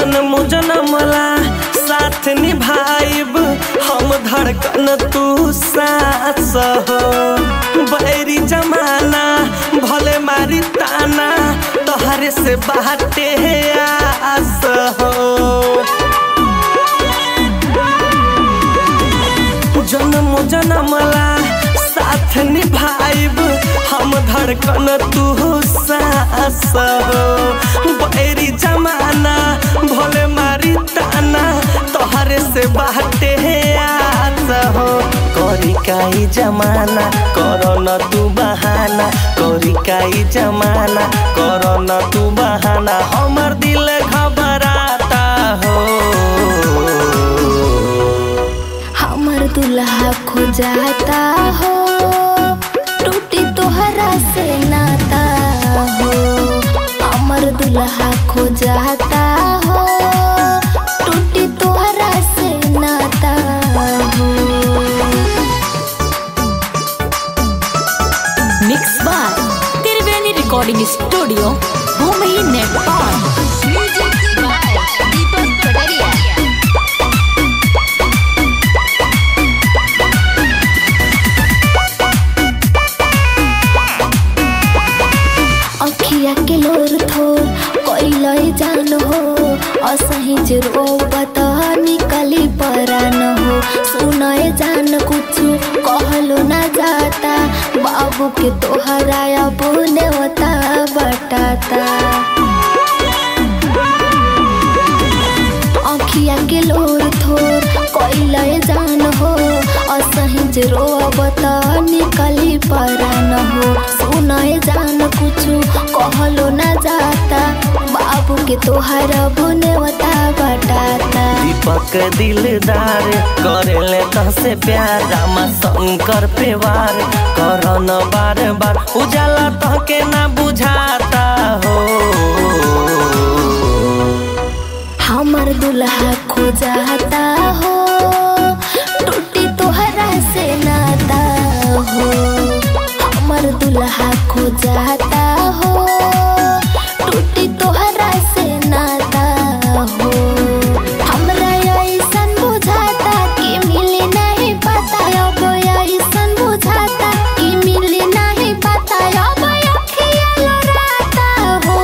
जन्म जनमला साथ निभाइब हम धड़कन तू सास हो बैरी जमाना भले मारी ताना तोहरे से बाटे आस हो जन्म जनमला साथ निभाइब हम धड़कन तू सास हो बैरी जमाना भोले मारी ताना तोहरे से बाटे आस हो करी काई जमाना करो न तू बहाना करी काई जमाना करो न तू बहाना हमर दिल घबराता हो हमर दुल्हा खो जाता हो टूटी तोहरा से नाता हो हमर दुल्हा खो जाता हो टूटी तोहरा से नाता हो mix by Triveni recording studio Bhumi Nepal Music by Deepak Pataria. अखिया के लोर थोर कैलय जान हो असही जे रोबत निकली परान हो सुनय जान कुछ कहलो ना जाता बाबू के तोहरा अब नेवता बटाता अखिया के लोर थोर कैलय जान हो असही जे रोबत निकली परान हो सुनय जान कुछु कहलो ना जाता बाबू के तोहर बुनेवता बटाता दीपक दिलदार करेले तसे प्यार रामा शंकर पे वार करन बार बार उजाला तहके ना बुझाता हो हमर दुल्हा खो जाता हो टूटी तोहरा से नाता हो हमर दुल्हा खो जाता हो टूटी तोहरा से नाता हो हमरा ऐसन बुझाता कि मिली नहीं पता अब ऐसन बुझाता कि मिली नहीं पता अब अखिया लोराता हो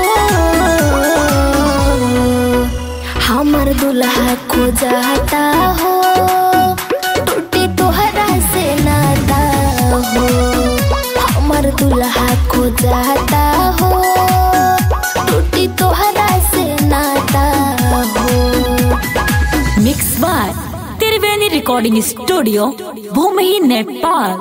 हमर दुल्हा खो जाता हो टूटी तोहरा से नाता हो हमर दुल्हा खो जाता हो टूटी तोहरा से नाता हो mix by Triveni recording studio Bhumi Nepal